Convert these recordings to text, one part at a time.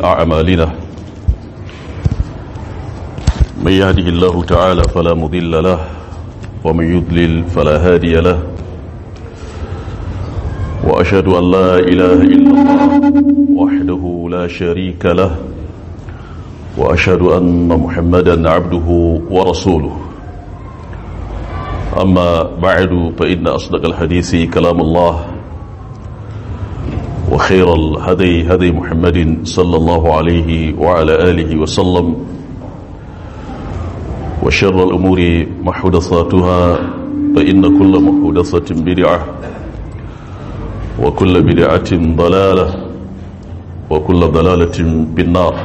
أعمالنا من يهده الله تعالى فلا مضل له ومن يضلل فلا هادي له وأشهد أن لا إله إلا الله وحده لا شريك له وأشهد أن محمدا عبده ورسوله أما بعد فإن أصدق الحديث كلام الله وخير الهدي هدي محمد صلى الله عليه وعلى آله وسلم وشر الأمور محدثاتها فإن كل محدثة بدعة وكل بدعة ضلالة وكل ضلالة بالنار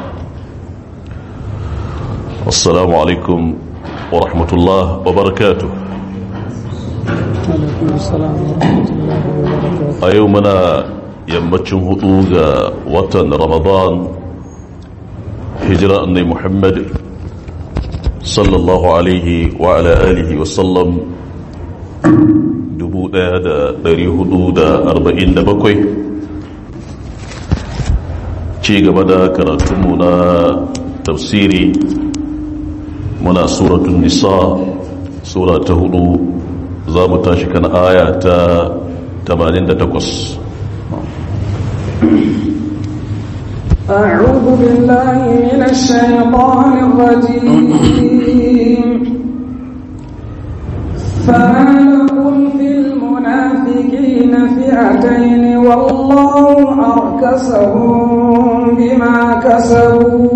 السلام عليكم ورحمة الله وبركاته a yau muna yammacin hudu ga watan ramadan hijira annai muhammad sallallahu alaihi wa ala alihi wasallam 1447 ci gaba da karatunmu na tafsiri muna suratun nisa sura ta hudu za mu tashi kan aya ta 88 أعوذ بالله من الشيطان الرجيم فما لكم في المنافقين فئتين والله أركسهم بما كسبوا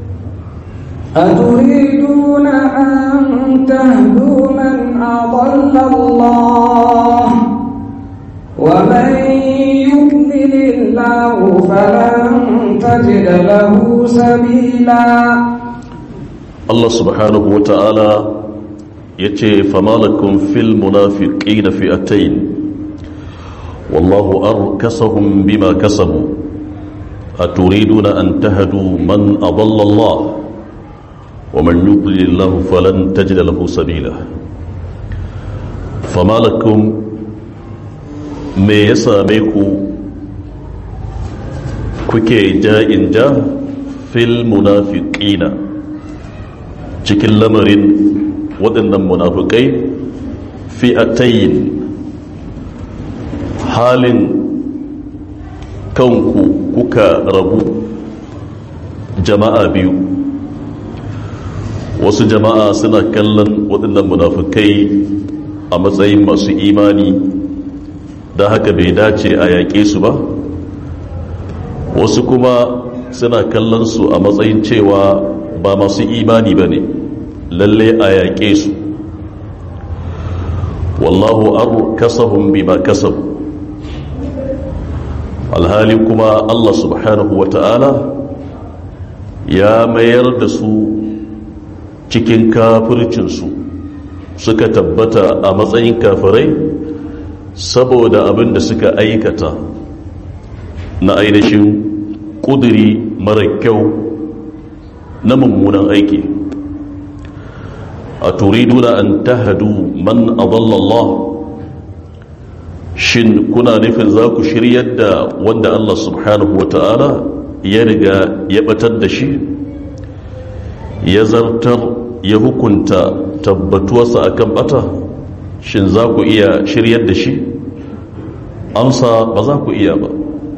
أتريدون أن تهدوا من أضل الله ومن يضلل الله فلن تجد له سبيلا Allah subhanahu wa ta'ala ya ce famalakun fil munafiƙi na fi'atain wallahu arkasahum bima kasabu a turiduna an tahadu man adallallah wa man yudlil lahu falan tajida lahu sabila famalakun me ya same ku kuke ja'in ja fil munafiqina cikin lamarin waɗannan munafikai fi'atayin halin kanku kuka rabu jama'a biyu wasu jama'a suna kallon waɗannan munafikai a matsayin masu imani da haka bai dace a yaƙe su ba wasu kuma suna kallon su a matsayin cewa ba masu imani ba ne lalle a yaƙe su wallahu ar kasahun bima kasabu alhali kuma Allah subhanahu wa ta'ala ya mayar da su cikin kafircinsu suka tabbata a matsayin kafirai saboda abin da suka aikata na ainihin ƙuduri mara kyau na mummunan aiki a turiduna an tahadu man adallallah shin kuna nufin za ku shiryar da wanda Allah subhanahu wa ta'ala ya riga ya batar da shi ya zartar ya hukunta tabbatuwarsa akan bata shin za ku iya shiryar da shi amsa ba za ku iya ba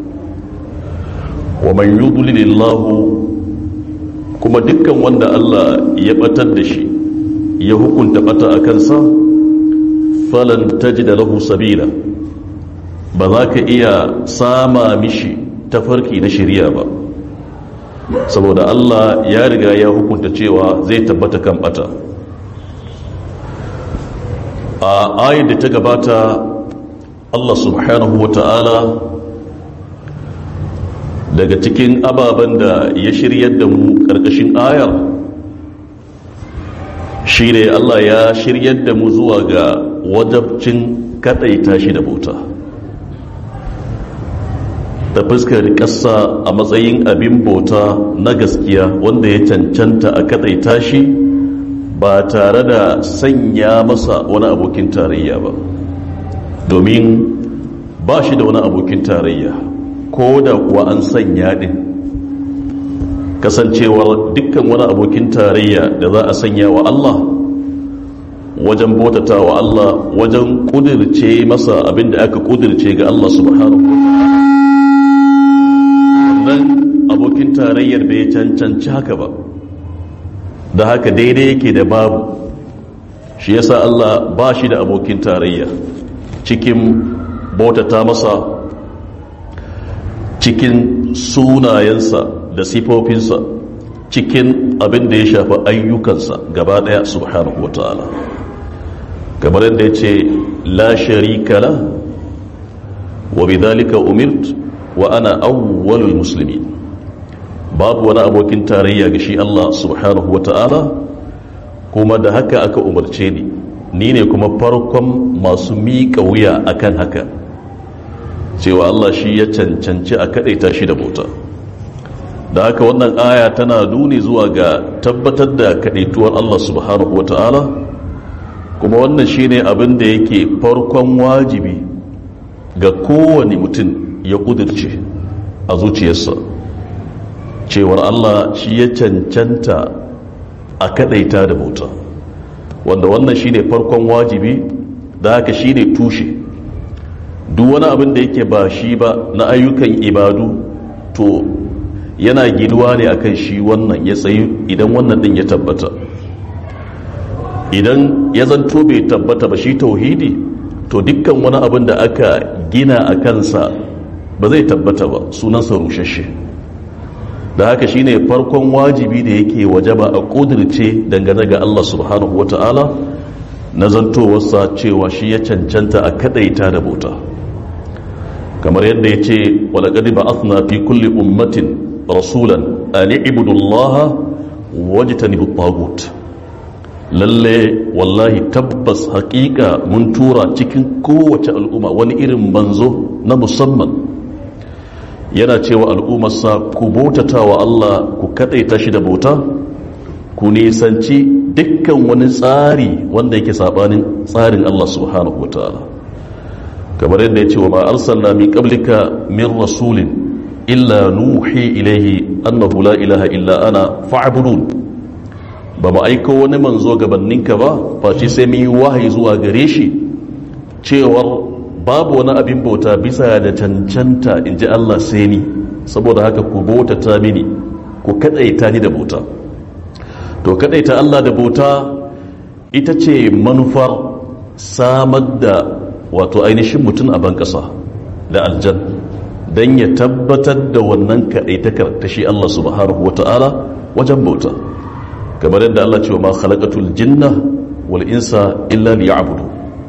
wa man yudlilillahu kuma dukkan wanda Allah ya batar da shi ya hukunta bata a kansa falan tajida lahu sabila ba za ka iya sama mishi tafarki na shirya ba saboda Allah ya riga ya hukunta cewa zai tabbata kan bata a ayar da ta gabata Allah subhanahu wa ta'ala daga cikin ababen da ya shiryar da mu ƙarƙashin ayar shi ne Allah ya shiryar da mu zuwa ga wajabcin kaɗaita shi da bauta ta fuskar ƙasa a matsayin abin bauta na gaskiya wanda ya cancanta a kaɗaita shi ba tare da sanya masa wani abokin tarayya ba domin ba shi da wani abokin tarayya ko da kuwa an sanya ɗin kasancewar dukkan wani abokin tarayya da za a sanya wa Allah wajen bautata wa Allah wajen kudirce masa abinda aka kudirce ga Allah subhanahu wannan abokin tarayyar bai cancanci haka ba da haka daidai yake da babu shi yasa Allah ba shi da abokin tarayya cikin bautata masa cikin sunayensa da sifofinsa cikin abin da ya shafi ayyukansa gaba daya subhanahu wata'ala kamar yadda ya ce la sharika la wa bidhalika umirt wa ana awwalul muslimin babu wani abokin tarayya ga shi Allah subhanahu wata'ala kuma da haka aka umarce ni ni ne kuma farkon masu miƙa wuya akan haka cewa Allah shi ya cancanci a kaɗaita shi da bauta da haka wannan aya tana nuni zuwa ga tabbatar da kaɗaituwar Allah subhanahu wa ta'ala kuma wannan shi ne abin da yake farkon wajibi ga kowane mutum ya ƙudurce a zuciyarsa cewar Allah shi ya cancanta a kaɗaita da bauta wanda wannan shi ne farkon wajibi da haka shi ne tushe duk wani abin da yake ba shi ba na ayyukan ibadu to yana giluwa ne akan shi wannan ya tsayi idan wannan din ya tabbata idan ya zanto bai tabbata ba shi tauhidi to dukkan wani abin da aka gina a kansa ba zai tabbata ba sunansa rushashe da haka shine farkon wajibi da yake wajaba a kudirce dangane ga Allah subhanahu wata'ala na zantowarsa cewa shi ya cancanta a kadaita da bauta kamar yadda ya ce walaƙadi ba asna fi kulli ummatin rasulan a ni'ibudullaha wajitani tagut lalle wallahi tabbas haƙiƙa mun tura cikin kowace al'umma wani irin manzo na musamman yana cewa al'ummarsa ku bautata wa Allah ku kaɗaita shi da bauta ku nisanci dukkan wani tsari wanda yake saɓanin tsarin Allah subhanahu wa ta'ala kamar yadda ya ce wa ma arsalna min qablika min rasulin illa nuhi ilaihi annahu la ilaha illa ana fa'budun ba mu aiko wani manzo gabaninka ba face sai mun yi wahayi zuwa gare shi cewar babu wani abin bauta bisa da cancanta in ji Allah sai ni saboda haka ku bauta ta mini ku kadaita ni da bauta to kadaita Allah da bauta ita ce manufar samar da wato ainihin mutum a ban ƙasa da aljan don ya tabbatar da wannan kaɗaitakar ta shi Allah subhanahu wa ta'ala wajen bauta kamar yadda Allah ce wa ma khalaqatul jinna wal insa illa liya'budu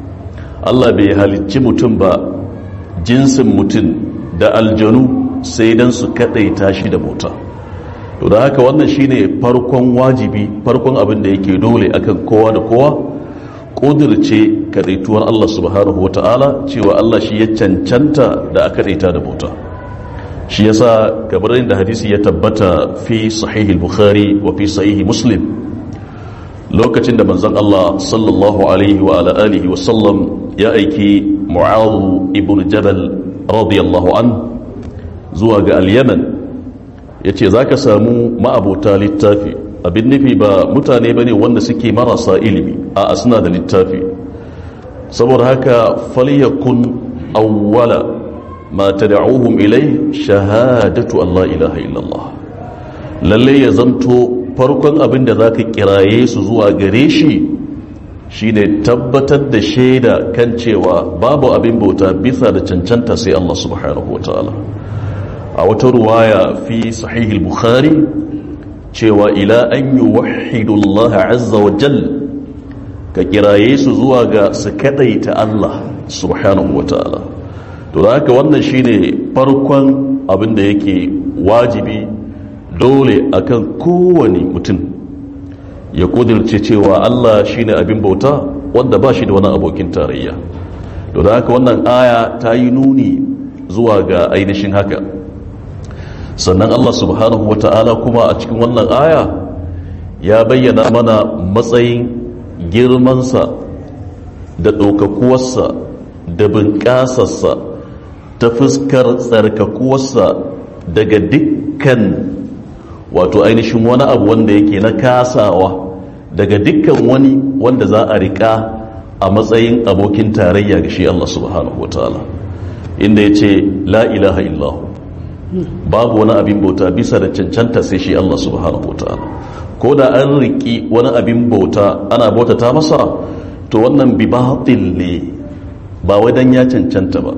Allah bai halicci mutum ba jinsin mutum da aljanu sai dan su kaɗaita shi da bauta to da haka wannan shine farkon wajibi farkon abin da yake dole akan kowa da kowa ƙudurce kaɗaituwar Allah subhanahu wata'ala cewa Allah shi ya cancanta da aka ɗaita da bauta shi yasa kamar da hadisi ya tabbata fi sahihil bukhari wa fi sahihi muslim lokacin da manzon Allah sallallahu alaihi wa ala alihi wa sallam ya aiki mu'adh ibn jabal radiyallahu an zuwa ga al-yaman yace zaka samu ma'abota littafi abin nufi ba mutane ba ne wanda suke marasa ilimi a suna da littafi saboda haka falyakun awwala ma tad'uhum ilai shahadatu Allah ilaha illallah lalle ya zanto farkon abin da zaka kiraye su zuwa gare shi shine tabbatar da shaida kan cewa babu abin bauta bisa da cancanta sai Allah subhanahu wataala a wata ruwaya fi sahihil bukhari cewa ila an yi wahidullaha azza wa jal ka kiraye su zuwa ga su kadaita Allah subhanahu wa ta'ala to da haka wannan shine farkon abin da yake wajibi dole akan kowane mutum ya kudirce cewa Allah shine abin bauta wanda ba shi da wani abokin tarayya to da haka wannan aya ta yi nuni zuwa ga ainihin haka sannan Allah subhanahu wa ta'ala kuma a cikin wannan aya ya bayyana mana matsayin girmansa da ɗaukakuwarsa da bunƙasarsa ta fuskar tsarkakuwarsa daga dukkan wato ainihin wani abu wanda yake na kasawa daga dukkan wani wanda za a riƙa a matsayin abokin tarayya ga shi Allah subhanahu wataala inda ya ce la ilaha illahu babu wani abin bauta bisa da cancanta sai shi Allah subhanahu wataala ko da an riƙi wani abin bauta ana bautata masa to wannan bi batil ne ba wai dan ya cancanta ba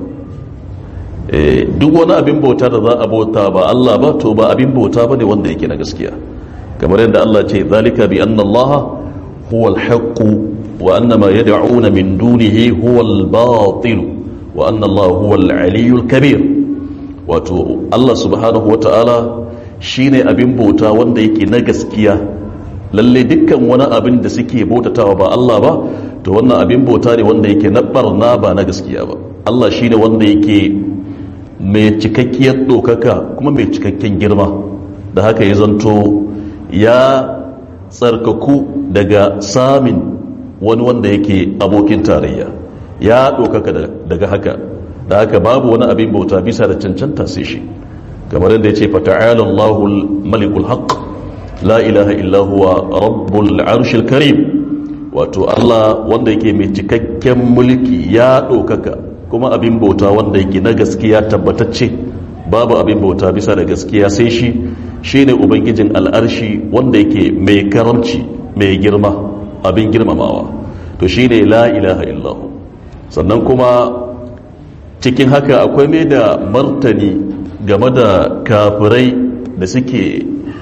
duk wani abin bauta da za a bauta ba Allah ba to ba abin bauta ba ne wanda yake na gaskiya kamar yadda Allah ce zalika bi anna Allah huwa al-haqq wa anna ma yad'una min dunihi huwa al-batil wa anna Allah huwa al-aliyyul kabir wato Allah subhanahu wa ta'ala shine abin bauta wanda yake na gaskiya lalle dukkan wani abin da suke bautatawa ba Allah ba to wannan abin bauta ne wanda yake na barna ba na gaskiya ba Allah shine wanda yake mai cikakkiyar ɗaukaka kuma mai cikakken girma da haka ya zanto ya tsarkaku daga samin wani wanda yake abokin tarayya ya ɗaukaka daga haka da haka babu wani abin bauta bisa da cancanta sai shi kamar yadda ya ce fata'ala Allahul malikul haq la ilaha illa huwa rabbul arshil karim wato Allah wanda yake mai cikakken mulki ya ɗaukaka kuma abin bauta wanda yake na gaskiya tabbatacce babu abin bauta bisa da gaskiya sai shi shine ubangijin al'arshi wanda yake mai karamci mai girma abin girmamawa to shine la ilaha illahu sannan kuma cikin haka akwai mai da martani game da kafirai da suke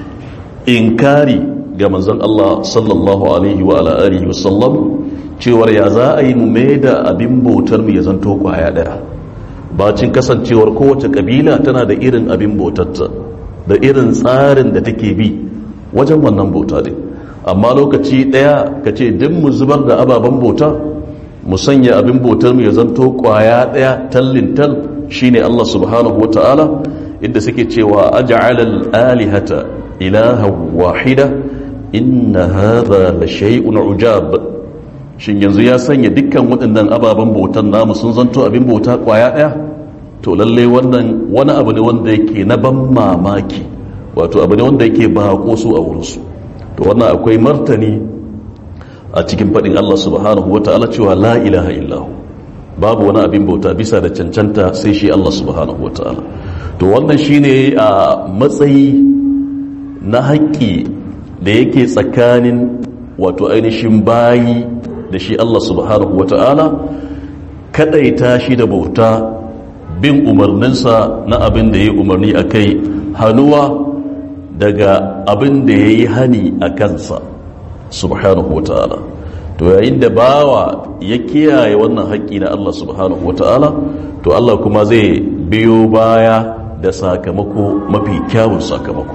inkari ga manzon Allah sallallahu alaihi wa ala alihi wasallam cewar ya za a yi mai da abin bautar mu ya zanto kwaya daya bacin kasancewar kowace kabila tana da irin abin bautarta da irin tsarin da take bi wajen wannan bauta ne amma lokaci daya ka ce duk mu zubar da ababen bauta mu sanya abin bautar mu ya zanto kwaya daya tallin tal shine Allah subhanahu ta'ala inda suke cewa aj'alal alihata ilaha wahida inna hadha la shay'un ujab shin yanzu ya sanya dukkan waɗannan ababen bautan namu sun zanto abin bauta kwaya ɗaya to lallai wannan wani abu ne wanda yake na ban mamaki wato abu ne wanda yake bako su a wurinsu to wannan akwai martani a cikin faɗin Allah subhanahu wa ta'ala cewa la ilaha illahu babu wani abin bauta bisa da cancanta sai shi Allah subhanahu wa ta'ala to wannan shine a matsayi na haƙƙi da yake tsakanin wato ainihin bayi da shi Allah subhanahu wa ta'ala kadaita shi da bauta bin umarninsa na abin da ya yi umarni a kai hannuwa daga abin da ya yi hani a kansa subhanahu wa ta'ala to yayin da bawa ya kiyaye wannan haƙƙi na Allah subhanahu wa ta'ala to Allah kuma zai biyo baya da sakamako mafi kyawun sakamako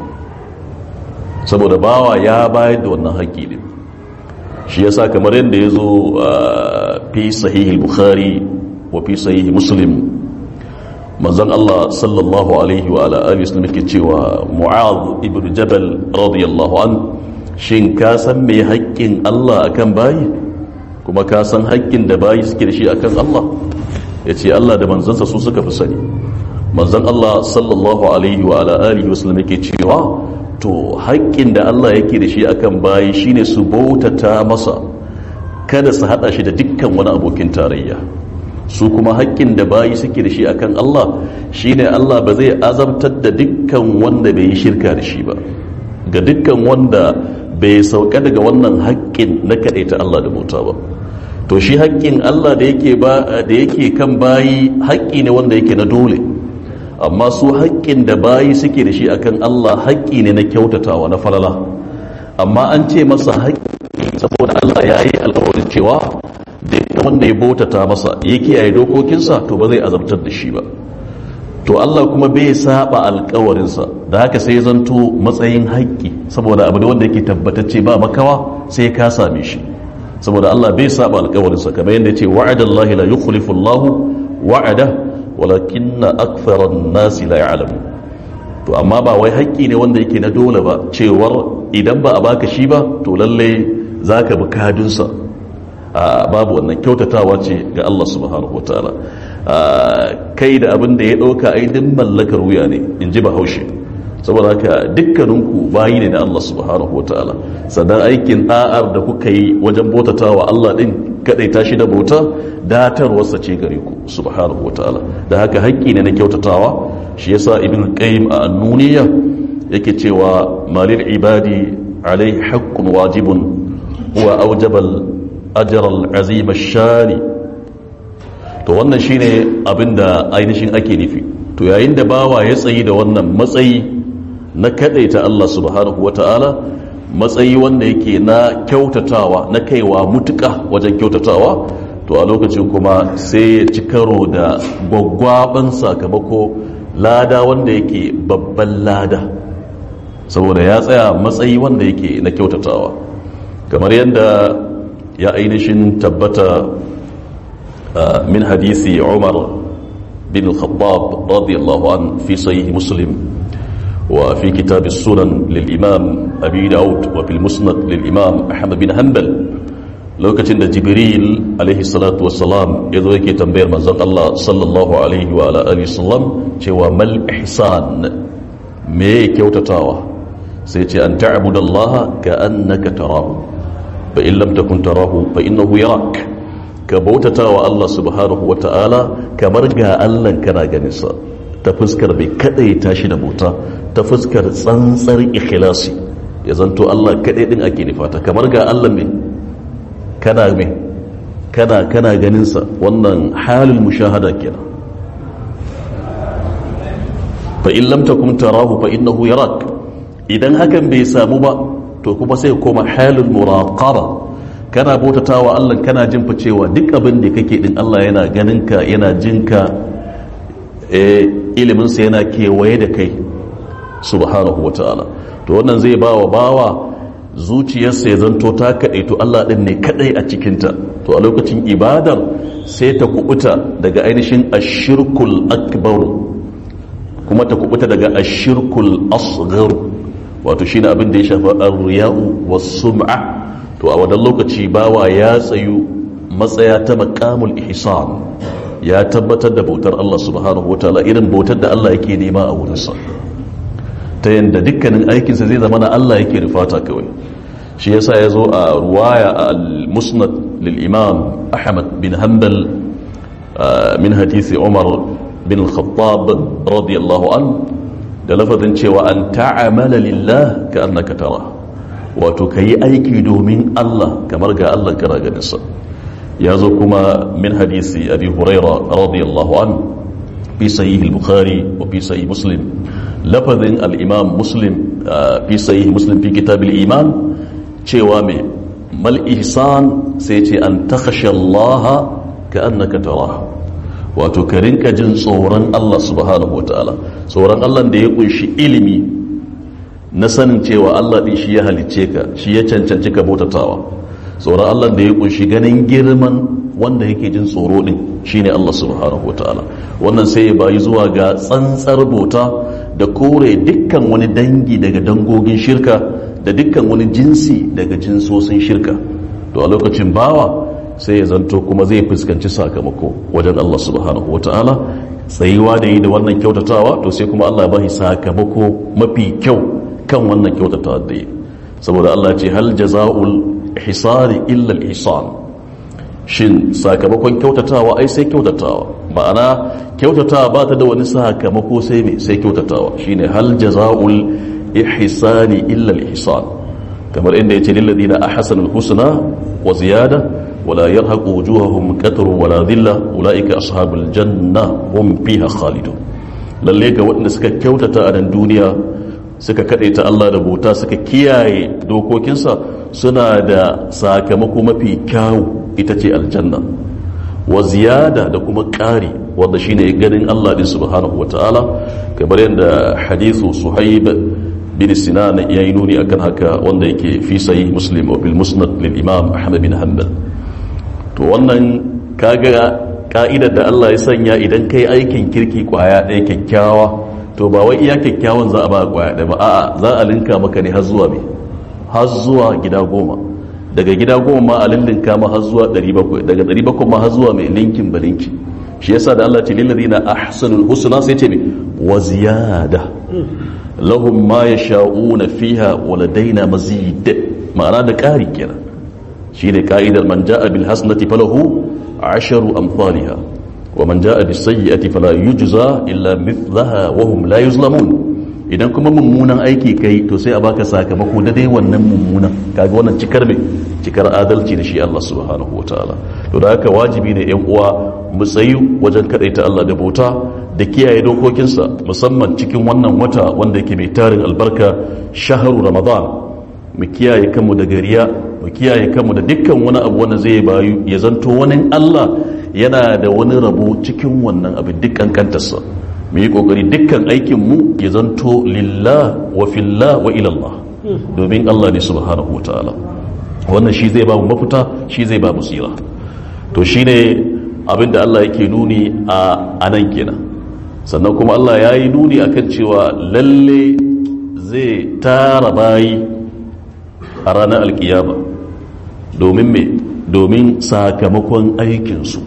saboda bawa ya bayar da wannan haƙƙi ne shi yasa kamar yadda ya zo fi sahihi bukhari wa fi sahihi muslim manzon Allah sallallahu alaihi wa ala alihi wasallam yake cewa mu'adh ibn jabal radiyallahu an shin ka san me haƙƙin Allah akan bayi kuma ka san haƙƙin da bayi suke da shi akan Allah yace Allah da manzansa su suka fi sani manzon Allah sallallahu alaihi wa ala alihi wasallam yake cewa to haƙƙin da Allah yake da shi akan bayi shine su bautata masa kada su hada shi da dukkan wani abokin tarayya su kuma haƙƙin da bayi suke da shi akan Allah shine Allah ba zai azabtar da dukkan wanda bai yi shirka da shi ba ga dukkan wanda bai sauka daga wannan haƙƙin na kaɗaita Allah da bauta ba to shi haƙƙin Allah da yake ba da yake kan bayi haƙƙi ne wanda yake na dole amma su haƙƙin da bayi suke da shi akan Allah haƙƙi ne na kyautatawa na falala amma an ce masa haƙƙi saboda Allah ya yi alƙawarin cewa duk wanda ya bautata masa ya kiyaye dokokinsa to ba zai azabtar da shi ba to Allah kuma bai saba alƙawarinsa da haka sai zanto matsayin haƙƙi saboda abu ne wanda yake tabbatacce ba makawa sai ka same shi saboda Allah bai saba alƙawarinsa kamar yadda ya ce wa'adallahi la yukhlifu Allahu wa'ada walakin na akfarar nasi la ya'lamu to amma ba wai haƙƙi ne wanda yake na dole ba cewar idan ba a baka shi ba to lalle zaka bi kadunsa a babu wannan kyautatawa ce ga Allah subhanahu wataala kai da abin da ya ɗauka ai din mallakar wuya ne in ji bahaushe saboda haka dukkaninku bayi ne da Allah subhanahu wataala sannan aikin da'ar da kuka yi wajen bautatawa Allah din kadai tashi da bauta datarwarsa ce gare ku subhanahu wataala da haka haƙƙi ne na kyautatawa shi yasa ibn qayyim a annuniya yake cewa malil ibadi alai haqqun wajibun huwa awjabal ajr al azim shani to wannan shine abinda ainihin ake nufi to yayin da bawa ya tsayi da wannan matsayi na kadaita Allah subhanahu wata'ala matsayi wanda yake na kyautatawa na kaiwa mutuka wajen kyautatawa to a lokacin kuma sai ya ci karo da gwaggwaban sakamako lada wanda yake babban lada saboda ya tsaya matsayi wanda yake na kyautatawa kamar yadda ya ainihin tabbata min hadisi umar bin al-khattab radiyallahu an fi sahih muslim وفي كتاب السنن للإمام أبي داود وفي المسند للإمام أحمد بن حنبل lokacin da jibril alaihi salatu wassalam ya zo yake tambayar manzon Allah sallallahu alaihi wa ala alihi sallam cewa mal ihsan me kyautatawa sai ce an ta'budu Allah ka annaka tarahu fa in lam takun tarahu fa innahu yarak ka bautatawa Allah subhanahu wa ta'ala kamar ga Allah kana ganin sa ta fuskar bai kadai tashi da bauta ta fuskar tsantsar ikhlasi ya zanto Allah kadai din ake nufata kamar ga Allah mai kana me kana kana ganin sa wannan halul mushahada kenan fa in lam takum tarahu fa innahu yarak idan hakan bai samu ba to kuma sai koma halul muraqaba kana bautatawa Allah kana jin fa cewa duk abin da kake din Allah yana ganin ka yana jin ka eh ilimin sa yana kewaye da kai subhanahu wataala to wannan zai bawa bawa zuciyarsa ya zanto ta kaɗai to Allah ɗin ne kaɗai a cikinta to a lokacin ibadar sai ta kubuta daga ainihin ashirkul akbar kuma ta kubuta daga ashirkul asghar wato shine abin da ya shafa ar-riya'u was-sum'a to a wannan lokaci bawa ya tsayu matsaya ta maqamul ihsan ya tabbatar da bautar Allah subhanahu wataala irin bautar da Allah yake nema a wurinsa ta yadda dukkanin aikinsa zai zama na Allah yake rufata kawai shi yasa ya zo a ruwaya a al-musnad lil-imam ahmad bin hanbal min hadisi umar bin al-khattab radiyallahu an da lafazin cewa an ta'amala lillah ka annaka tara wato kayi aiki domin Allah kamar ga Allah kana ganin sa ya zo kuma min hadisi abi huraira radiyallahu an fi sahih al-bukhari wa fi sahih muslim lafazin al'imam muslim fi sayi muslim fi kitab iman cewa mai mal ihsan sai ce an takashe Allah ka annaka tara wato ka rinka jin tsoron Allah subhanahu wa ta'ala tsoron Allah da ya kunshi ilimi na sanin cewa Allah ɗin shi ya halicce ka shi ya cancanci ka bautatawa tsoron Allah da ya kunshi ganin girman wanda yake jin tsoro ɗin shine Allah subhanahu wa ta'ala wannan sai ya bayi zuwa ga tsantsar bauta da kore dukkan wani dangi daga dangogin shirka da dukkan wani jinsi daga jinsosin shirka to a lokacin bawa sai ya zanto kuma zai fuskanci sakamako wajen Allah subhanahu wata'ala tsayuwa da yi da wannan kyautatawa to sai kuma Allah ya bashi sakamako mafi kyau kan wannan kyautatawa da yi saboda Allah ce hal jaza'ul ihsani illa al-ihsan shin sakamakon kyautatawa ai sai kyautatawa ma'ana kyautatawa ba ta da wani sakamako sai me sai kyautatawa shine hal jazaa'ul ihsani illa al-ihsan kamar inda yace lil ladina ahsanul husna wa ziyada wala yarhaqu wujuhahum qatru wala dhilla ulaika ashabul janna hum fiha khalidun lalle ga waɗanda suka kyautata a nan duniya suka ta Allah da bauta suka kiyaye dokokinsa suna da sakamako mafi kyawu ita ce aljanna wa ziyada da kuma ƙari wanda shine ganin Allah din subhanahu wataala kamar yadda hadithu suhaib bin sinan ya yi nuni akan haka wanda yake fi sahih muslim wa bil musnad lil imam ahmad bin hanbal to wannan kaga ka'idar da Allah ya sanya idan kai aikin kirki kwaya ɗaya kyakkyawa to ba wai iya kyakkyawan za a ba kwaya ɗaya ba a'a za a linka maka ne har zuwa me har zuwa gida goma daga gida goma ma a lillinka ma har zuwa 700 daga 700 ma har zuwa mai linkin ba linki shi yasa da Allah ce lil ladina ahsanul husna sai ce me wa ziyada lahum ma yasha'una fiha wa ladaina mazid ma'ana da ƙari kenan shi ne ka'idar man ja'a bil hasanati falahu asharu amsalha wa man ja'a bis sayyi'ati fala yujza illa mithlaha wa hum la yuzlamun idan kuma mummunan aiki kai to sai a baka sakamako da dai wannan mummunan kaga wannan cikar me cikar adalci da shi Allah subhanahu wataala to da haka wajibi ne yan uwa mu tsayu wajen kadaita Allah da bauta da kiyaye dokokinsa musamman cikin wannan wata wanda yake mai tarin albarka shahru ramadan mu kiyaye kanmu da gariya mu kiyaye kanmu da dukkan wani abu wanda zai bayu ya zanto wani Allah yana da wani rabo cikin wannan abin dukkan kantarsa mu yi kokari dukkan aikin mu ya zanto lillah wa fillah wa ilallah domin Allah ne subhanahu wa ta'ala wannan shi zai ba mu mafita shi zai ba mu tsira to shine abin da Allah yake nuni a anan kenan sannan kuma Allah ya yi nuni akan cewa lalle zai tara bayi a ranar alkiyama domin me domin sakamakon aikinsu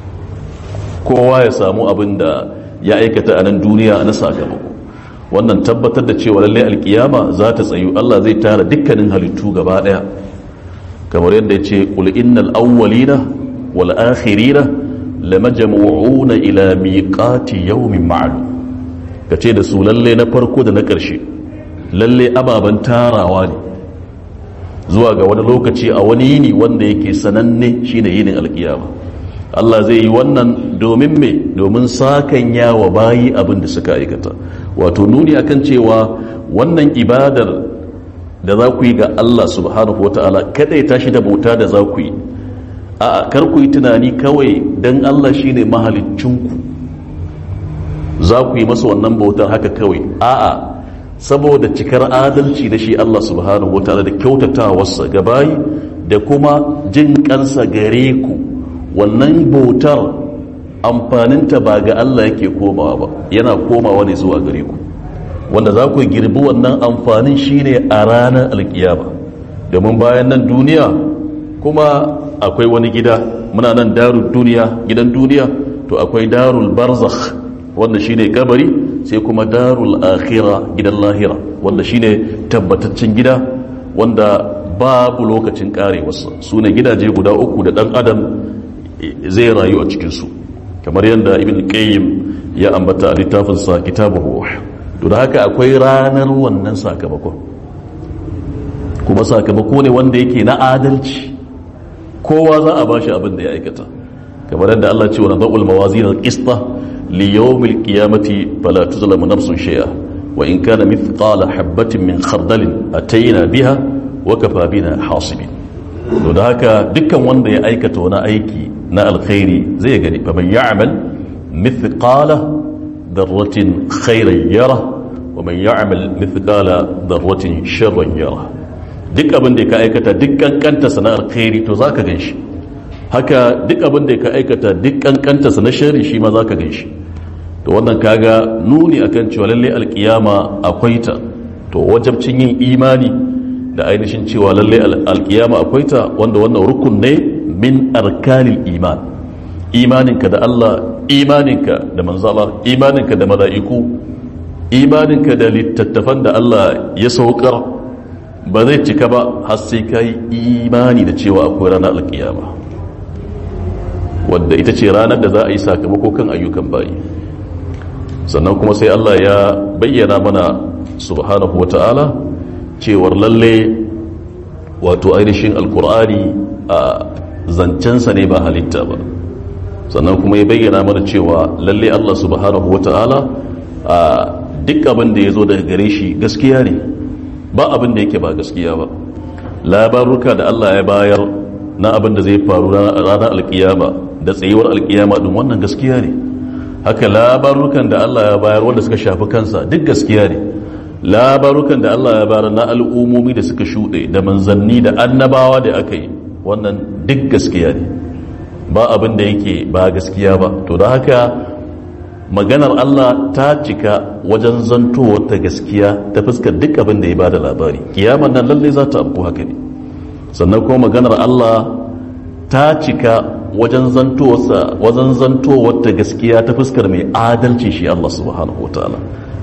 kowa ya samu abin da ya aikata a nan duniya na sakamako wannan tabbatar da cewa lallai alkiyama za ta tsayu Allah zai tara dukkanin halittu gaba daya kamar yadda ya ce qul innal awwalina wal akhirina lamajmu'una ila miqati yawmin ma'lum kace da su lalle na farko da na ƙarshe lalle ababen tarawa ne zuwa ga wani lokaci a wani yini wanda yake sananne shine yinin alkiyama Allah zai yi wannan domin me domin sakanya wa bayi abin da suka aikata wato nuni akan cewa wannan ibadar da za ku yi ga Allah subhanahu wata'ala kada ya tashi da bauta da za ku yi a kar ku yi tunani kawai dan Allah shine mahaliccinku za ku yi masa wannan bautar haka kawai a'a saboda cikar adalci da shi Allah subhanahu wa ta'ala da kyautatawarsa ga bayi da kuma jin kansa gare ku wannan bautar amfaninta ba ga Allah yake komawa ba yana komawa ne zuwa gare ku wanda za ku girbi wannan amfanin shine a ranar alkiyama domin bayan nan duniya kuma akwai wani gida muna nan darul duniya gidan duniya to akwai darul barzakh wanda shine kabari sai kuma darul akhira gidan lahira wanda shine tabbataccen gida wanda babu lokacin karewarsa su ne gidaje guda uku da dan adam zai rayu a cikinsu kamar yadda ibn qayyim ya ambata a littafinsa kitabu ruh to da haka akwai ranar wannan sakamakon kuma sakamako ne wanda yake na adalci kowa za a bashi abin da ya aikata kamar yadda Allah ce wa nadul mawazin al-qista li yawm al-qiyamati fala tuzlamu nafsun shay'a wa in kana mithqala habatin min khardalin atayna biha wa kafa bina hasibin to da haka dukkan wanda ya aikata wani aiki na alkhairi zai gani fa man ya'mal mithqala darratin khairan yara wa man ya'mal mithqala darratin sharran yara duk abin da ka aikata duk kankanta sana'ar khairi to zaka ganshi haka duk abin da ka aikata duk kankanta sa na sharri shi ma zaka ganshi to wannan kaga nuni akan cewa lalle alkiyama akwai ta to wajabcin yin imani da ainihin cewa lalle alkiyama akwai ta wanda wannan rukun ne min arkanil iman imaninka da Allah imaninka da manzala imaninka da mala'iku imaninka da littattafan da Allah ya saukar ba zai cika ba har sai ka yi imani da cewa akwai ranar alkiyama wadda ita ce ranar da za a yi sakamako kan ayyukan bayi sannan kuma sai Allah ya bayyana mana subhanahu wa ta'ala cewar lalle wato ainihin alkur'ani a zancensa ne ba halitta ba sannan kuma ya bayyana mana cewa lalle Allah subhanahu wa ta'ala a duk abin da ya zo daga gare shi gaskiya ne ba abin da yake ba gaskiya ba labaruka da Allah ya bayar na abin da zai faru ranar alkiyama da tsayuwar alkiyama din wannan gaskiya ne haka labarukan da Allah ya bayar wanda suka shafi kansa duk gaskiya ne labarukan da Allah ya bayar na al'ummomi da suka shuɗe da manzanni da annabawa da aka yi wannan duk gaskiya ne ba abin da yake ba gaskiya ba to da haka maganar Allah ta cika wajen zantowar ta gaskiya ta fuskar duk abin da ya bada labari kiyaman nan lalle za ta abu haka ne sannan kuma maganar Allah ta cika wajen zantowar wajen zantowar ta gaskiya ta fuskar mai adalci shi Allah subhanahu wataala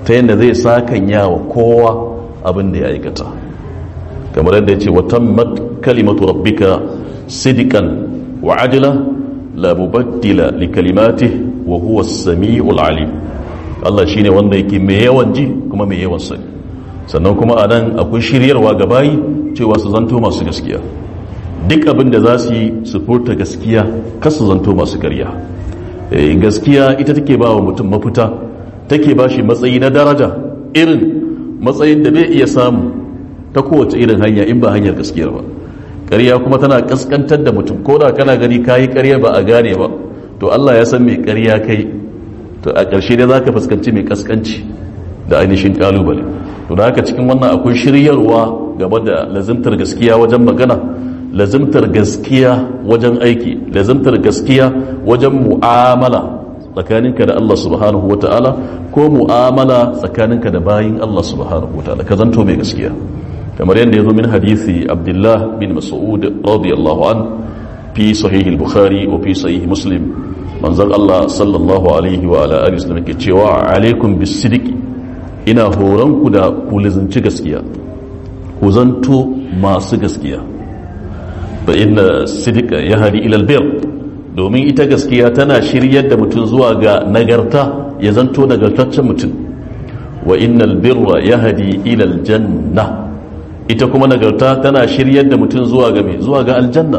ta yadda zai sakanya wa kowa abin da ya aikata kamar yadda ya ce watan kalimatu rabbika sidikan wa adila la mubaddila li kalimati wa huwa samiul alim Allah shine wanda yake mai yawan ji kuma mai yawan sani sannan kuma a nan akwai shiryarwa ga bayi cewa su zanto masu gaskiya duk abin da za su yi su furta gaskiya kasu zanto masu karya gaskiya ita take ba wa mutum mafita take ba shi matsayi na daraja irin matsayin da bai iya samu ta kowace irin hanya in ba hanyar gaskiyar ba ƙarya kuma tana kaskantar da mutum ko da kana gani kayi ƙarya ba a gane ba to Allah ya san mai ƙarya kai to a ƙarshe dai zaka fuskanci mai kaskanci da ainihin kalubale to da haka cikin wannan akwai shiryarwa game da lazimtar gaskiya wajen magana lazimtar gaskiya wajen aiki lazimtar gaskiya wajen mu'amala tsakaninka da Allah subhanahu wa ta'ala ko mu'amala tsakaninka da bayin Allah subhanahu wa ta'ala ka zanto mai gaskiya kamar yadda ya zo min hadithi abdullah bin mas'ud radiyallahu an fi sahih al-bukhari wa fi sahih muslim manzon Allah sallallahu alaihi wa ala alihi wasallam ke cewa alaikum bis-sidqi ina horon ku da ku lizinci gaskiya ku zanto masu gaskiya fa inna sidqa yahdi ila al-birr domin ita gaskiya tana shiryar da mutum zuwa ga nagarta ya zanto nagartaccen mutum wa innal birra yahdi ila aljanna ita kuma nagarta tana shiryar da mutum zuwa ga me zuwa ga aljanna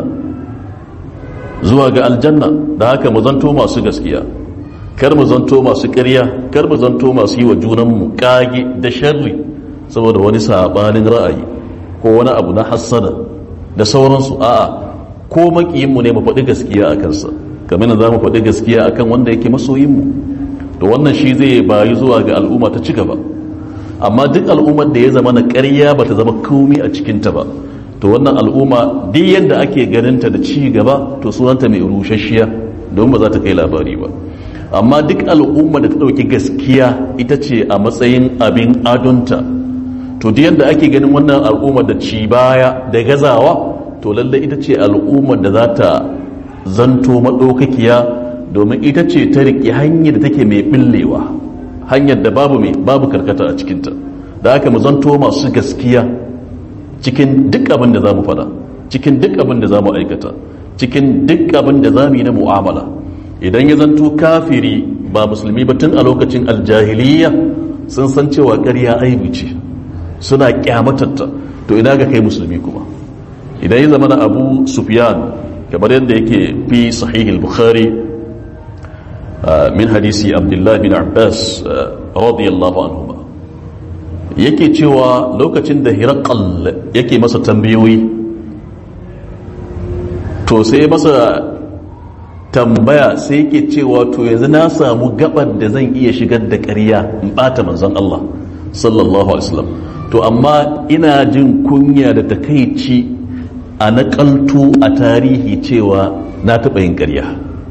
zuwa ga aljanna da haka mu zanto masu gaskiya kar mu zanto masu ƙarya kar mu zanto masu yi wa junanmu kage da sharri saboda wani sabanin ra'ayi ko wani abu na hassada da sauransu a'a ko makiyinmu ne mu faɗi gaskiya a kansa kamar za mu faɗi gaskiya a kan wanda yake masoyinmu to wannan shi zai bayi zuwa ga al'umma ta ci gaba amma duk al'ummar da ya zama na ƙarya ba ta zama komi a cikinta ba to wannan al'umma duk yadda ake ganinta da ci gaba to sunanta mai rushashiya don ba za ta kai labari ba amma duk al'umma da ta ɗauki gaskiya ita ce a matsayin abin adonta to duk yadda ake ganin wannan al'umma da ci baya da gazawa to lalle ita ce al'ummar da za ta zanto maɗaukakiya domin ita ce ta riƙe hanyar da take mai ɓillewa hanyar da babu mai babu karkata a cikinta da haka mu zanto masu gaskiya cikin duk abin da za mu fada cikin duk abin da za mu aikata cikin duk abin da za mu yi na mu'amala idan ya zanto kafiri ba musulmi ba tun a lokacin aljahiliya sun san cewa ƙarya aibu ce suna kyamatatta to ina ga kai musulmi kuma idan ya zama na abu sufyan kamar yadda yake fi sahihul bukhari min hadisi abdullahi bin abbas radiyallahu anhuma yake cewa lokacin da hirakal yake masa tambayoyi to sai masa tambaya sai yake cewa to yanzu na samu gabar da zan iya shigar da ƙarya in bata manzon Allah sallallahu alaihi wasallam to amma ina jin kunya da takaici a nakaltu a tarihi cewa na taɓa yin ƙarya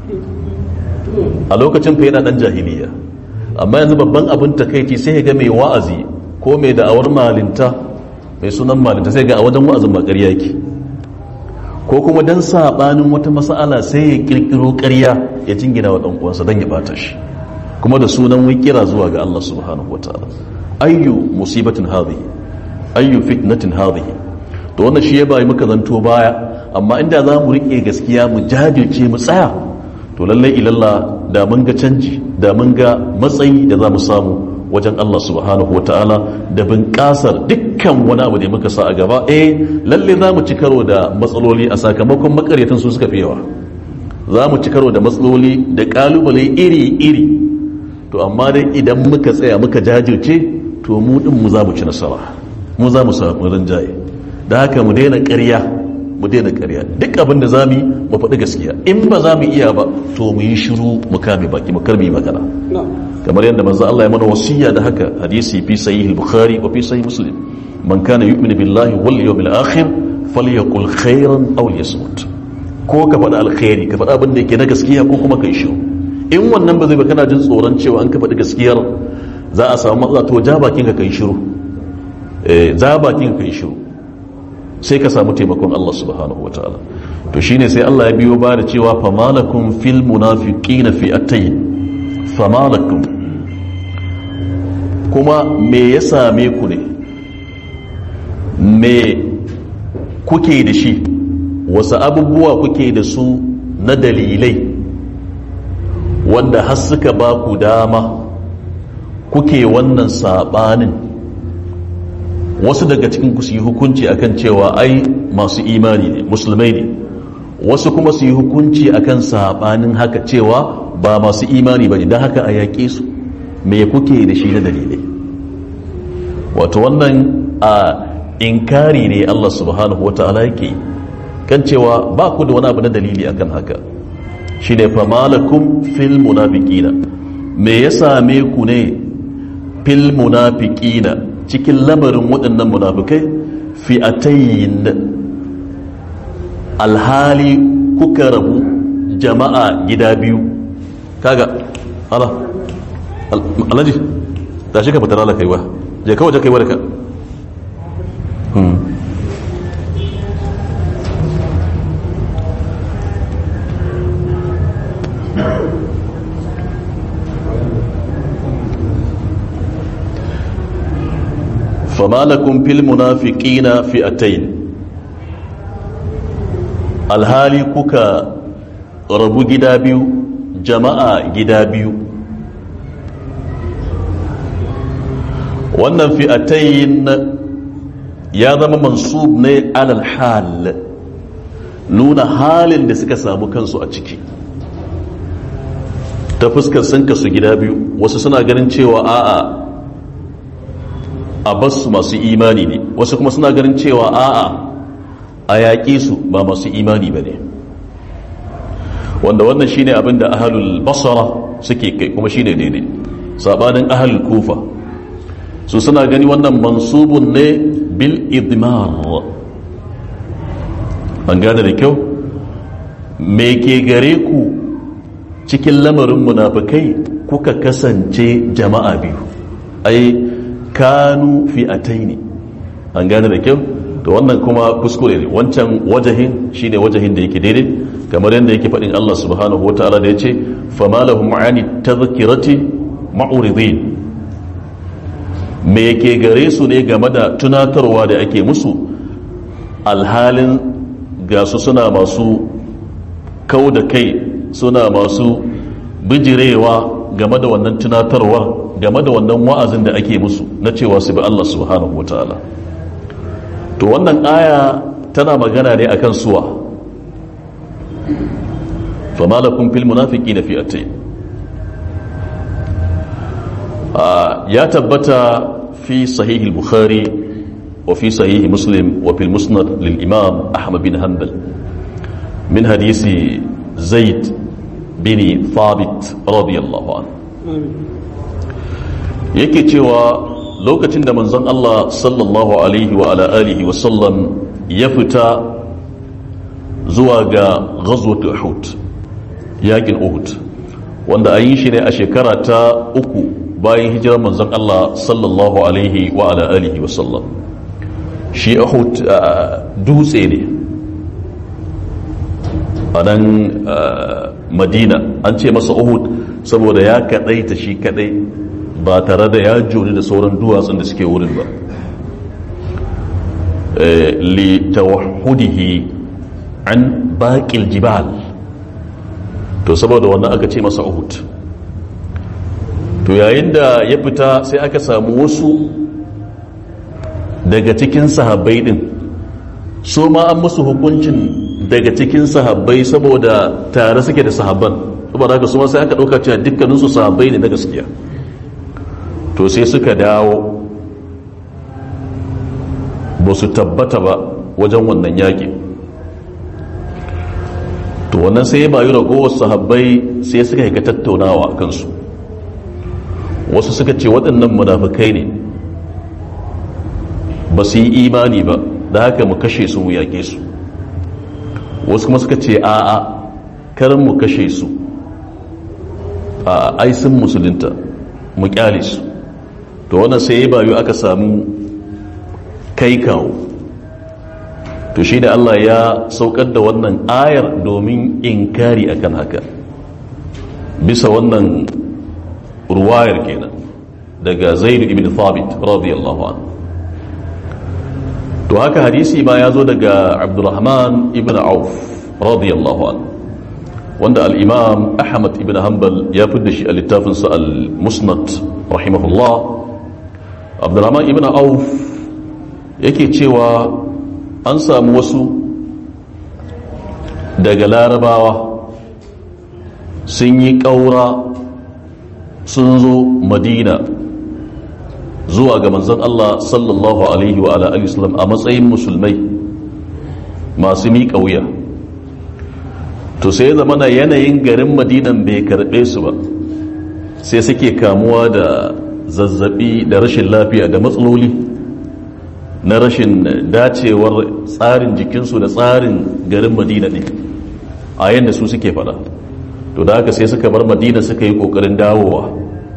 a lokacin fa yana ɗan jahiliya amma yanzu babban abin takaici sai ga mai wa'azi ko mai da'awar malinta mai sunan malinta sai ga a wajen wa'azin ma ƙarya yake ko kuma dan saɓanin wata mas'ala sai ya ƙirƙiro ƙarya ya jingina wa ɗan uwansa don ya bata shi kuma da sunan wai kira zuwa ga Allah subhanahu wataala ayyu musibatin hadhihi ayyu fitnatin hadhihi to wannan shi ya bayi muka zanto baya amma inda za mu riƙe gaskiya mu jajirce mu tsaya to lallai ilalla da mun ga canji da mun ga matsayi da za mu samu wajen Allah subhanahu wata'ala da bunƙasar dukkan wani abu da muka sa a gaba eh lalle za mu ci karo da matsaloli a sakamakon makaryatan su suka fi yawa za mu ci karo da matsaloli da ƙalubale iri-iri to amma dai idan muka tsaya muka jajirce to mu ɗin mu za mu ci nasara mu za mu samu rinjaye da haka mu daina ƙarya mu daina ƙarya duk abin da za mu yi mu faɗi gaskiya in ba za mu iya ba to mu yi shiru mu kame baki mu karmi magana kamar yadda manzo Allah ya mana wasiya da haka hadisi fi sahih al-bukhari wa fi sahih muslim man kana yu'minu billahi wal yawmil akhir falyaqul khairan aw liyasmut ko ka faɗi alkhairi ka faɗi abin da yake na gaskiya ko kuma kai shiru in wannan ba zai ba kana jin tsoron cewa an ka faɗi gaskiyar za a samu matsala to ja bakin ka kai shiru eh ja bakin ka kai shiru sai ka samu taimakon Allah subhanahu wataala to shine sai Allah ya biyo ba da cewa famalakum fil munafiqina fi atayn famalakum kuma me ya same ku ne me kuke da shi wasu abubuwa kuke da su na dalilai wanda har suka ba ku dama kuke wannan sabanin wasu daga cikin ku su yi hukunci akan cewa ai masu imani ne musulmai ne wasu kuma su yi hukunci akan sabanin haka cewa ba masu imani ba ne don haka a yaƙe su me kuke da shi na dalilai wato wannan a inkari ne Allah subhanahu wata'ala yake kan cewa ba ku da wani abu na dalili akan haka shi ne famalakum fil munafiqina me ya same ku ne fil munafiqina cikin lamarin waɗannan munafikai fi'atayin alhali kuka rabu jama'a gida biyu kaga ala alaji da shi ka fitar ala kaiwa je kawai je kaiwa da ka فما لكم في المنافقين فئتين alhali kuka rabu gida biyu jama'a gida biyu wannan fi'atayin ya zama mansub ne alal hal nuna halin da suka samu kansu a ciki ta fuskar sun kasu gida biyu wasu suna ganin cewa a'a a basu masu imani ne wasu kuma suna ganin cewa a'a a yaƙi su ba masu imani ba ne wanda wannan shine abin da ahalul basara suke kai kuma shine daidai sabanin ahalul kufa su suna gani wannan mansubun ne bil idmar an gane da kyau me ke gare ku cikin lamarin munafikai kuka kasance jama'a biyu ai kanu fi ataini an gane da kyau to wannan kuma kuskure ne wancan wajahin shine wajahin da yake daidai kamar yadda yake faɗin Allah subhanahu wataala da yace fama lahum ani tadhkirati ma'uridin me yake gare su ne game da tunatarwa da ake musu alhalin ga su suna masu kau da kai suna masu bijirewa game da wannan tunatarwa game da wannan wa'azin da ake musu na cewa su bi Allah subhanahu wa ta'ala to wannan aya tana magana ne akan suwa fama lakum fil munafiqina fi atay ya tabbata fi sahih al-bukhari wa fi sahih muslim wa fil musnad lil imam ahmad bin hanbal min hadisi zaid bin thabit radiyallahu anhu yake cewa lokacin da manzon Allah sallallahu alaihi wa ala alihi wa sallam ya fita zuwa ga ghazwat uhud yakin uhud wanda an yi shi ne a shekara ta uku bayan hijirar manzon Allah sallallahu alaihi wa ala alihi wa sallam shi uhud dutse ne a nan madina an ce masa uhud saboda ya kadaita shi kadai ba tare da ya joni da sauran duwatsun da suke wurin ba li tawahhudihi an baqil jibal to saboda wannan aka ce masa uhud to yayin da ya fita sai aka samu wasu daga cikin sahabbai din su ma an musu hukuncin daga cikin sahabbai saboda tare suke da sahabban saboda haka su ma sai aka ɗauka cewa dukkaninsu sahabbai ne na gaskiya to sai suka dawo ba su tabbata ba wajen wannan yaƙi to wannan sai ya bayu ragowar sahabbai sai suka yi tattaunawa a kansu wasu suka ce waɗannan munafukai ne ba su yi imani ba da haka mu kashe su mu yaƙe su wasu kuma suka ce a'a karin mu kashe su a aisin musulunta mu kyale su to wannan sai ya bayu aka samu kai kawo to shi da Allah ya saukar da wannan ayar domin inkari akan haka bisa wannan ruwayar kenan daga zaid ibn thabit radiyallahu anhu to haka hadisi ma ya zo daga abdurrahman ibn auf radiyallahu anhu wanda al-imam ahmad ibn hanbal ya fi da shi a littafinsa al-musnad rahimahullah abdurrahman ibn auf yake cewa an samu wasu daga larabawa sun yi ƙaura sun zo madina zuwa ga manzon Allah sallallahu alaihi wa alihi wasallam a matsayin musulmai masu miƙa wuya to sai zama na yanayin garin madinan bai karɓe su ba sai suke kamuwa da zazzabi da rashin lafiya da matsaloli na rashin dacewar tsarin jikinsu da tsarin garin madina ne a yadda su suke fada to da haka sai suka bar madina suka yi kokarin dawowa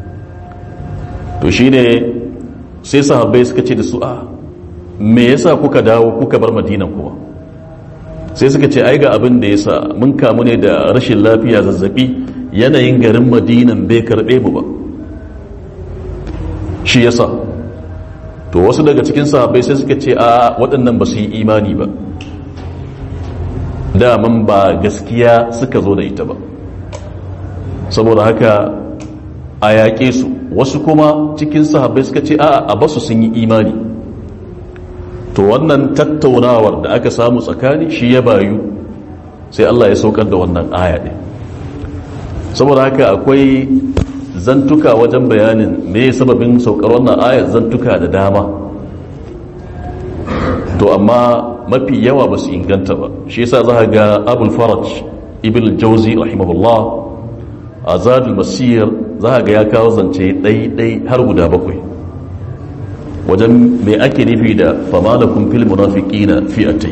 to shi ne sai sahabbai suka ce da su a me yasa kuka dawo kuka bar madinan kuma sai suka ce ai ga abin da yasa mun kamu ne da rashin lafiya zazzabi yanayin garin madinan bai karbe mu ba shi yasa to wasu daga cikin sahabbai sai suka ce a waɗannan ba su yi imani ba daman ba gaskiya suka zo da ita ba saboda haka a yaƙe su wasu kuma cikin sahabbai suka ce a a basu sun yi imani to wannan tattaunawar da aka samu tsakani shi ya bayu sai Allah ya saukar da wannan aya ɗin saboda haka akwai zantuka wajen bayanin me sababin saukar wannan aya zantuka da dama to amma mafi yawa ba su inganta ba shi yasa za ga abul faraj ibn jauzi rahimahullah a zadul masir za ga ya kawo zance ɗai-ɗai har guda bakwai wajen mai ake nufi da famalakun fil munafiqina fi'atai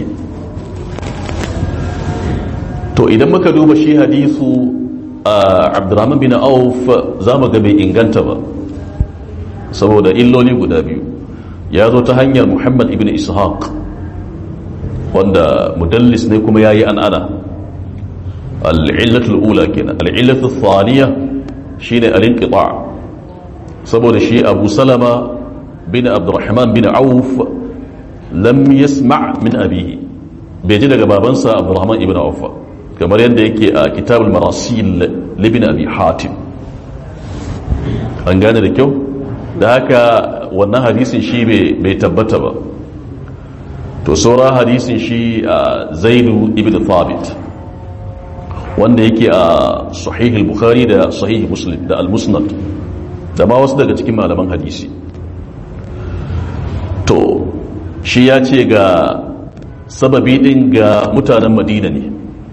to idan muka duba shi hadisu a abdurrahman bin auf za mu ga bai inganta ba saboda illoli guda biyu ya zo ta hanyar muhammad ibn ishaq wanda mudallis ne kuma ya yi an'ana al'illatul ula kenan al'illatul thaniya shine al-inqita saboda shi abu salama bin abdurrahman bin auf lam yasma' min abihi bai ji daga babansa abdurrahman ibn auf kamar yadda yake a kitabul marasil libin abi hatim an gane da kyau da haka wannan hadisin shi bai tabbata ba to saura hadisin shi a zaidu ibn thabit wanda yake a sahih bukhari da sahih muslim da al-musnad da ma wasu daga cikin malaman hadisi to shi ya ce ga sababi din ga mutanen madina ne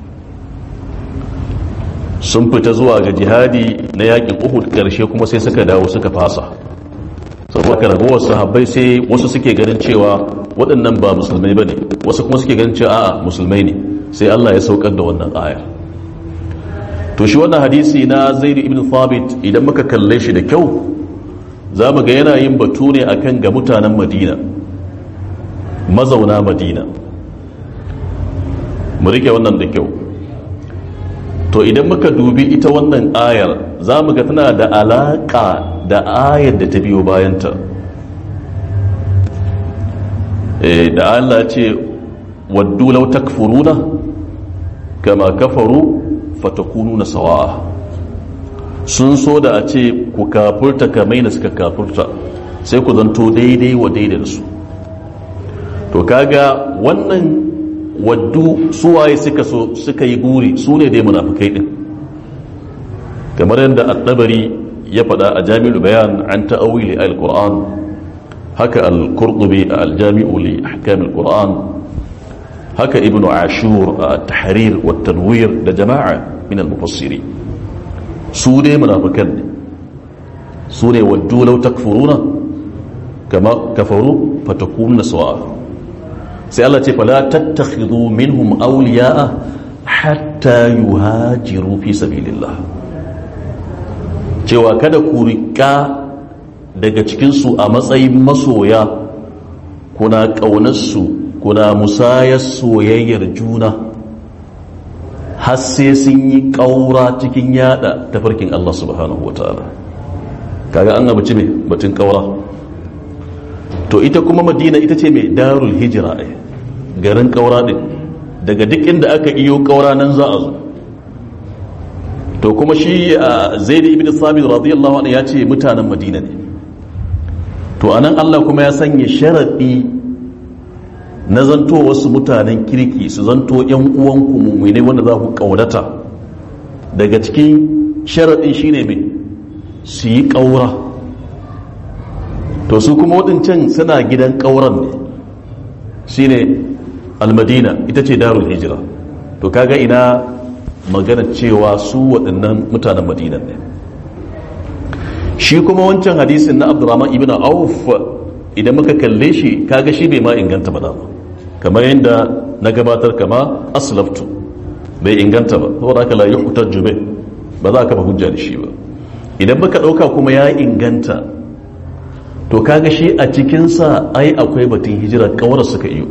sun fita zuwa ga jihadi na yakin uhud karshe kuma sai suka dawo suka fasa saboda ragowar sahabbai sai wasu suke ganin cewa waɗannan ba musulmai ba ne wasu kuma suke ganin cewa a'a musulmai ne sai Allah ya saukar da wannan aya to shi wannan hadisi na zaid ibn thabit idan muka kalle shi da kyau za mu ga yana yin batu ne akan ga mutanen madina mazauna madina mu rike wannan da kyau to idan muka dubi ita wannan ayar za mu ga tana da alaƙa da ayar da ta biyo bayanta da Allah ce waddu law takfuruna kama kafaru fatakununa sawa'a sun so da a ce ku kafurta kamar da suka kafurta sai ku zanto daidai wa daidai da su to kaga wannan waddu suwaye suka so suka yi guri su ne dai munafikai din kamar yadda at-tabari ya faɗa a jami'ul bayan an ta'awili al-qur'an haka al-qurtubi al-jami'u li ahkam al-qur'an haka ibnu ashur at-tahrir wa tanwir da jama'a min al-mufassiri su dai munafikan ne su ne waddu law takfuruna kama kafaru fatakununa sawa'a sai Allah ce fala tattakhidhu minhum awliya'a hatta yuhajiru fi sabilillah cewa kada ku rika daga cikin su a matsayin masoya kuna kaunar su kuna musayar soyayyar juna har sai sun yi kaura cikin yada tafarkin Allah subhanahu wataala kaga an abuci mai batun kaura to ita kuma madina ita ce mai darul hijira ai garin kaura din daga duk inda aka iyo kaura nan za a zo to kuma shi zaid ibn sabit radiyallahu anhu ya ce mutanen madina ne to anan Allah kuma ya sanya sharadi na zanto wasu mutanen kirki su zanto yan uwanku mummune wanda za ku kaudata daga cikin sharadin shine mai su yi kaura to su kuma waɗancan suna gidan kauran ne shine almadina ita ce darul hijira to kaga ina magana cewa su waɗannan mutanen madina ne shi kuma wancan hadisin na abdurrahman ibn auf idan muka kalle shi kaga shi bai ma inganta ba dama kamar yadda na gabatar kama aslaftu bai inganta ba saboda haka la yuhtajju bih ba za ka ba hujja da shi ba idan muka dauka kuma ya inganta to kaga shi a cikin sa ai akwai batun hijira kawar suka iyo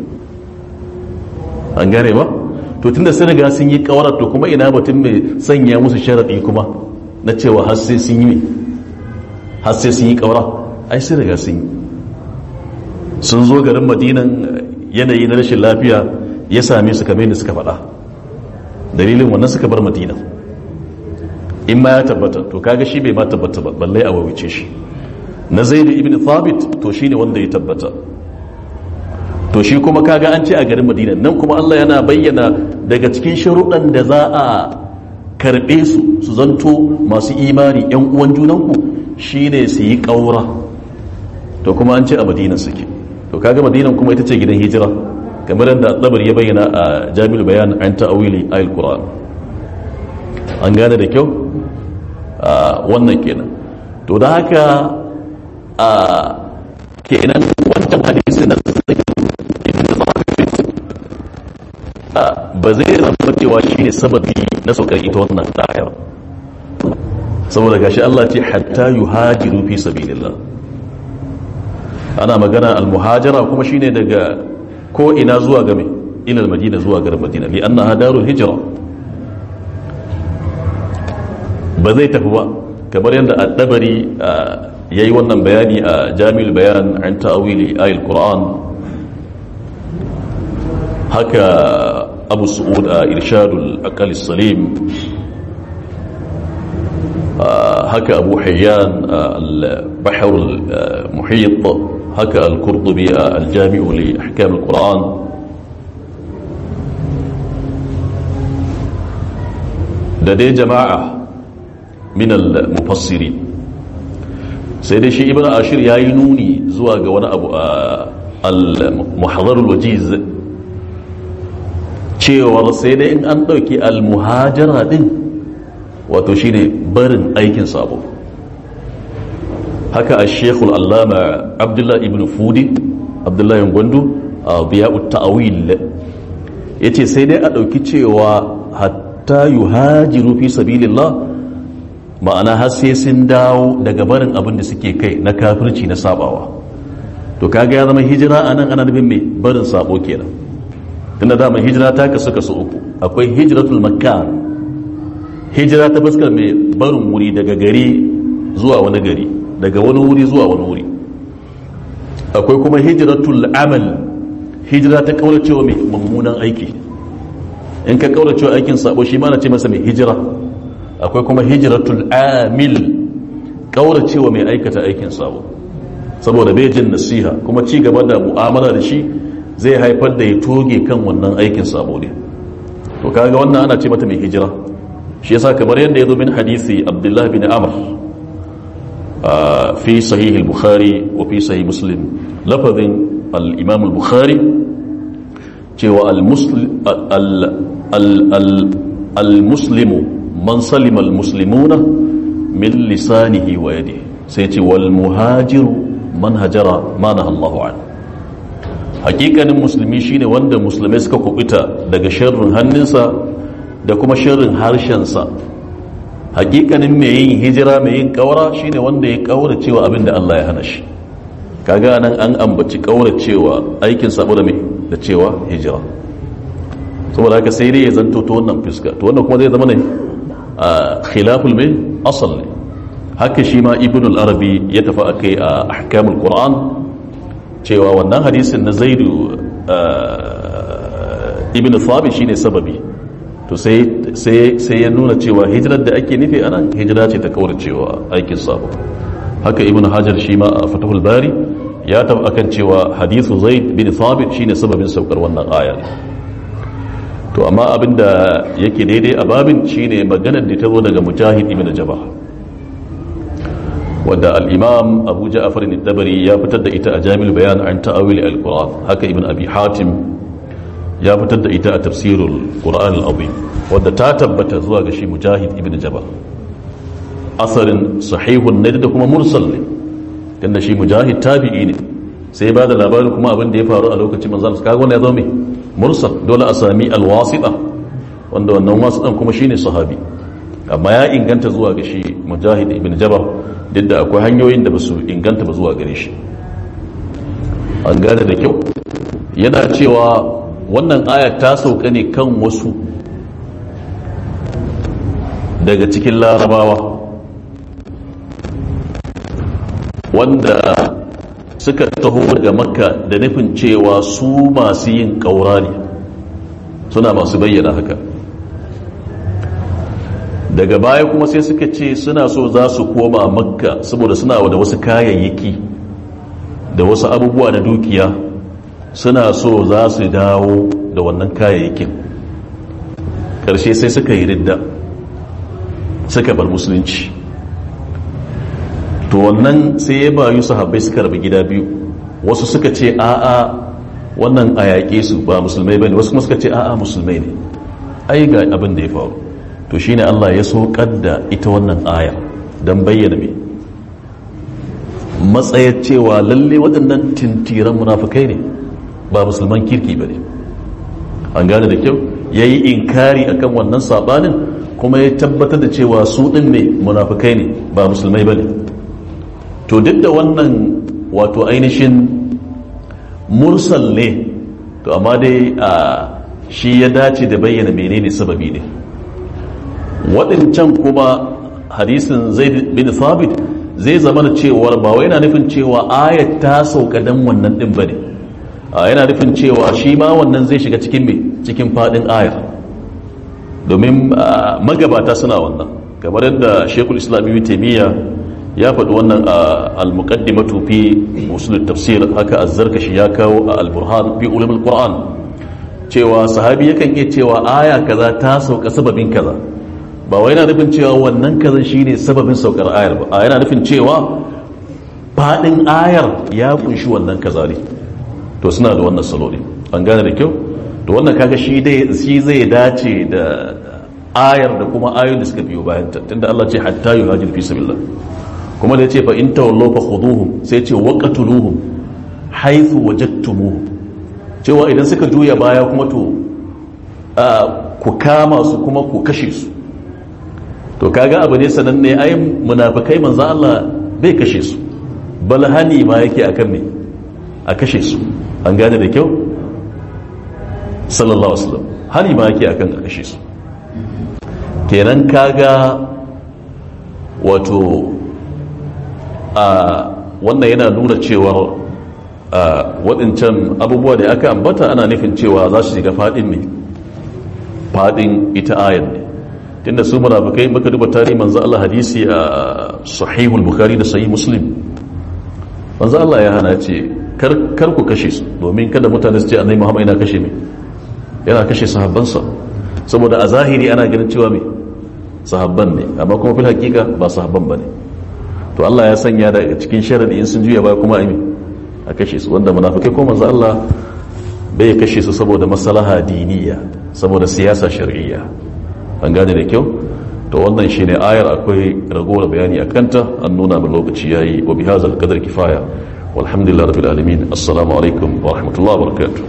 an gane ba to tunda sun riga sun yi kawarar to kuma ina batun mai sanya musu sharadi kuma na cewa har sai sun yi har sai sun yi kawara ai sun riga sun yi sun zo garin madinan yanayi na rashin lafiya ya same su kamar yadda suka faɗa dalilin wannan suka bar madina in ma ya tabbata to kaga shi bai ma tabbata ba balle a wawice shi na zaid ibn thabit to shine wanda ya tabbata to shi kuma kaga an ce a garin madina nan kuma Allah yana bayyana daga cikin sharuɗan da za a karɓe su su zanto masu imani yan uwan junanku shine su yi ƙaura to kuma an ce a madina suke to kaga madinan kuma ita ce gidan hijira kamar yadda dabar ya bayyana a jami'ul bayan an ta'awili ayil qur'an an gane da kyau wannan kenan to da haka a kenan wancan hadisi na ba zai zama cewa shi ne sababi na saukar ita wannan ayar saboda gashi Allah ce hatta yuhajiru fi sabilillah ana magana al-muhajara kuma shine daga ko ina zuwa game ila madina zuwa garin madina li annaha darul hijra ba zai tafi ba kamar yadda ad-dabari yayi wannan bayani a jami'ul bayan an ta'wili ayatul qur'an haka abu su'ud a irshadul aqal salim haka abu hayyan al-bahr al-muhit haka al-qurtubi al-jami' li ahkam al-quran da dai jama'a min al-mufassirin sai dai shi ibn ashir yayi nuni zuwa ga wani abu al-muhadhar al-wajiz cewar sai dai in an ɗauki almuhajara ɗin wato shine barin aikin sabo haka a shekul allama abdullahi ibn fudi abdullahi gwandu a biya'ut ta'awil ya ce sai dai a ɗauki cewa hatta yi hajiru fi sabilillah ma'ana har sai sun dawo daga barin abin da suke kai na kafirci na sabawa to kaga ya zama hijira a nan ana nufin mai barin sabo kenan tunda dama hijira ta kasu kasu uku akwai hijiratul makka hijira ta fuskar mai barin wuri daga gari zuwa wani gari daga wani wuri zuwa wani wuri akwai kuma hijiratul amal hijira ta kauracewa mai mummunan aiki in ka kauracewa aikin sabo shi ma na ce masa mai hijira akwai kuma hijiratul amil kauracewa mai aikata aikin sabo saboda bai jin nasiha kuma ci gaba da mu'amala da shi zai haifar da ya toge kan wannan aikin sabo ne to kaga wannan ana ce mata mai hijira shi yasa kamar yadda ya zo min hadisi abdullahi bin amr fi sahih al-bukhari wa fi sahih muslim lafazin al-imam al-bukhari cewa al-muslimu man salima al-muslimuna min lisanihi wa yadihi sai ce wal muhajiru man hajara ma Allahu anhu hakikanin musulmi shine wanda musulmai suka kubuta daga sharrin hannunsa da kuma sharrin harshensa hakikanin mai yin hijira mai yin kaura shine wanda ya kaura cewa abin da Allah ya hana shi kaga nan an ambaci kaura cewa aikin sabo da mai da cewa hijira saboda haka sai dai ya zanto ta wannan fuska to wannan kuma zai zama ne a khilaful mai asal ne haka shi ma ibn al-arabi ya tafi akai a ahkamul qur'an cewa wannan hadisin na zaidu ibn thabit shine sababi to sai sai ya nuna cewa hijirar da ake nufi anan hijira ce ta kawar cewa aikin sabo haka ibn hajar shi ma a fatahul bari ya tafi akan cewa hadithu zaid bin thabit shine sababin saukar wannan aya to amma abinda yake daidai a babin shine maganar da ta zo daga mujahid ibn jabah wadda al-imam abu ja'far al-dabari ya fitar da ita a jami'ul bayan an ta'awil al-quran haka ibn abi hatim ya fitar da ita a tafsirul qur'an al-azim wadda ta tabbata zuwa ga shi mujahid ibn jabal asarin sahihun ne da kuma mursal ne tunda shi mujahid tabi'i ne sai ba da labarin kuma abin da ya faru a lokacin manzon sa kaga wannan ya zo mai mursal dole a sami al-wasita wanda wannan wasitan kuma shine sahabi amma ya inganta zuwa ga shi mujahid ibn jabal duk da akwai hanyoyin da ba su inganta ba zuwa gare shi an gane da kyau yana cewa wannan aya ta sauka ne kan wasu daga cikin larabawa wanda suka taho daga makka da nufin cewa su masu yin ƙaura ne suna masu bayyana haka daga baya kuma sai suka ce suna so za su koma makka saboda suna da wasu kayayyaki da wasu abubuwa na dukiya suna so za su dawo da wannan kayayyakin ƙarshe sai suka yi ridda suka bar musulunci to wannan sai ya bayu sahabbai suka rabu gida biyu wasu suka ce a'a wannan a yaƙe su ba musulmai bane wasu kuma suka ce a'a musulmai ne ai ga abin da ya faru to shine Allah ya saukar da ita wannan aya don bayyana me matsayar cewa lalle waɗannan tintiran munafukai ne ba musulman kirki ba ne an gane da kyau ya yi inkari akan wannan saɓanin kuma ya tabbatar da cewa su ɗin ne munafukai ne ba musulmai ba ne to duk da wannan wato ainihin mursal ne to amma dai a shi ya dace da bayyana menene sababi ne waɗancan kuma hadisin zai bin thabit zai zama da cewar ba wai yana nufin cewa ayat ta sauka dan wannan ɗin ba ne yana nufin cewa shi ma wannan zai shiga cikin me cikin faɗin ayar domin magabata suna wannan kamar yadda shekul islam ibn taimiyya ya faɗi wannan a al-muqaddimatu fi usul tafsir haka az-zarkashi ya kawo a al-burhan fi ulum al-qur'an cewa sahabi yakan iya cewa aya kaza ta sauka sababin kaza ba wai yana nufin cewa wannan kaza shine sababin saukar ayar ba yana nufin cewa fadin ayar ya kunshi wannan kaza ne to suna da wannan salo ne an gane da kyau to wannan kaga shi dai shi zai dace da ayar da kuma ayoyin da suka biyo bayan ta tunda Allah ce hatta yuhajir fi sabilillah kuma da ya ce fa in tawallo fa khuduhum sai ce waqatuluhum haythu wajadtumuhum cewa idan suka juya baya kuma to ku kama su kuma ku kashe su to kaga abu ne sananne ai munafikai manzo Allah bai kashe su bal hani ma yake akan ne a kashe su an gane da kyau sallallahu alaihi wasallam hani ma yake akan a kashe su kenan kaga wato a wannan yana nuna cewar waɗancan abubuwa da aka ambata ana nufin cewa za su shiga faɗin ne faɗin ita ayan ne tunda su munafikai muka duba tarihi manzo Allah hadisi a sahihul bukhari da sahih muslim manzo Allah ya hana ce kar ku kashe su domin kada mutane su ce annabi Muhammad yana kashe me yana kashe sahabbansa saboda a zahiri ana ganin cewa me sahabban ne amma kuma fil hakika ba sahabban bane to Allah ya sanya da cikin sharadi in sun juya baya kuma a a kashe su wanda munafikai ko manzo Allah bai kashe su saboda maslaha diniya saboda siyasa shar'iyya an gane da kyau to wannan shine ayar akwai ragowar bayani a kanta an nuna min lokaci yayi wa bi hadzal qadar kifaya walhamdulillahi rabbil alamin assalamu alaikum wa rahmatullahi wa barakatuh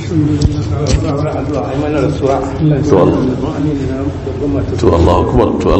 to Allah to Allah akbar to